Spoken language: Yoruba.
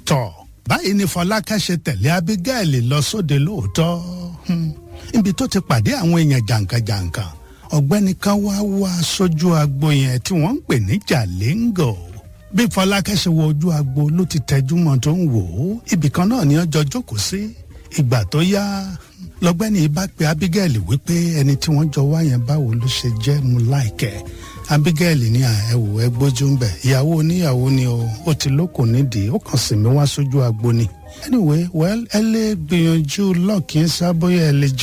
tọ̀ báyìí ni fọlákẹ́ ṣe tẹ̀lé abigail lọ sóde lóòótọ́ Hmm. níbi tó ti pàdé àwọn èèyàn jàǹkànjàǹkàn ọ̀gbẹ́ni kan wá wá sójú agbo yẹn tí wọ́n ń pè ní jalingo bí fọlákẹ́ ṣe wọ ojú agbo ló ti tẹjú mọ́ tó ń wò ó ibì kan náà ni ọjọ́ jókòó sí ìgbà tó yá lọ́gbẹ́ni bá pe abigail wípé ẹni tí wọ́n jọ wá yẹn báwo ló ṣe jẹ́ mu láìkẹ́ abigail ní ẹwò ẹgbójú ń bẹ ìyàwó oníyàwó ni o ó ti lóko nídìí ó kàn sì mí wá sójú agbo ni anyway well ẹ lè gbìyànjú lọ́ọ̀kì ń sábóyá ẹ lè